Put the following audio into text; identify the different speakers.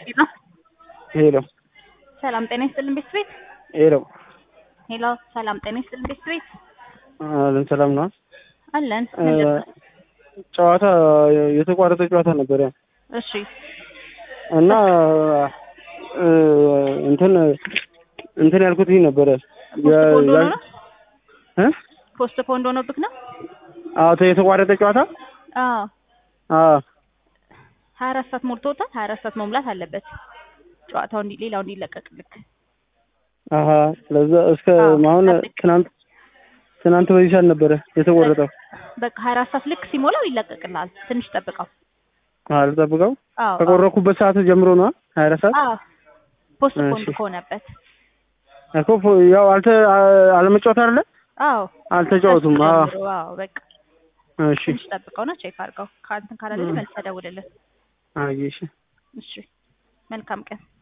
Speaker 1: ሄሎ
Speaker 2: ሄሎ
Speaker 1: ሰላም ጤና ይስጥልን ቤት ቤት
Speaker 2: ሄሎ
Speaker 1: ሄሎ ሰላም ጤና ይስጥልን ቤት ቤት
Speaker 2: አለን ሰላም ነው።
Speaker 1: አለን
Speaker 2: እ ጨዋታ የተቋረጠ ጨዋታ ነበረ
Speaker 1: እሺ
Speaker 2: እና እ እንትን እንትን ያልኩት ይህ ነበረ
Speaker 1: ፖስት ፖንድ ሆኖ ነው
Speaker 2: እ
Speaker 1: ፖስት ፖንድ ሆኖብክ ነው
Speaker 2: አዎ የተቋረጠ ጨዋታ
Speaker 1: አዎ
Speaker 2: አዎ
Speaker 1: ሀያ አራት ሰዓት ሞልቶታል ሀያ አራት ሰዓት መሙላት አለበት ጨዋታው እንዲ ሌላው እንዲለቀቅልክ
Speaker 2: አሀ ስለዛ እስከ
Speaker 1: አዎ፣
Speaker 2: አሁን
Speaker 1: ጠብቅ።
Speaker 2: ትናንት ትናንት በዚህ ሰዓት ነበረ የተቆረጠው።
Speaker 1: በቃ ሀያ አራት ሰዓት ልክ ሲሞላው ይለቀቅልሃል ትንሽ ጠብቀው
Speaker 2: አዎ ልጠብቀው
Speaker 1: አዎ
Speaker 2: ከቆረኩበት ሰዓት ጀምሮ ነው ሀያ አራት ሰዓት
Speaker 1: አዎ ፖስት
Speaker 2: እሺ።
Speaker 1: ፖንድ ከሆነበት
Speaker 2: እኮ ፎ- ያው አልተ አ- አለመጫወት አይደለ
Speaker 1: አዎ
Speaker 2: አልተጫወቱም። አዎ
Speaker 1: ጀምሮ አዎ በቃ
Speaker 2: እሺ
Speaker 1: ትንሽ ጠብቀው ነው ቼክ አድርገው ከአንተን ካላለ መልሰህ ደውልልን
Speaker 2: አየሽ
Speaker 1: እሺ መልካም ቀን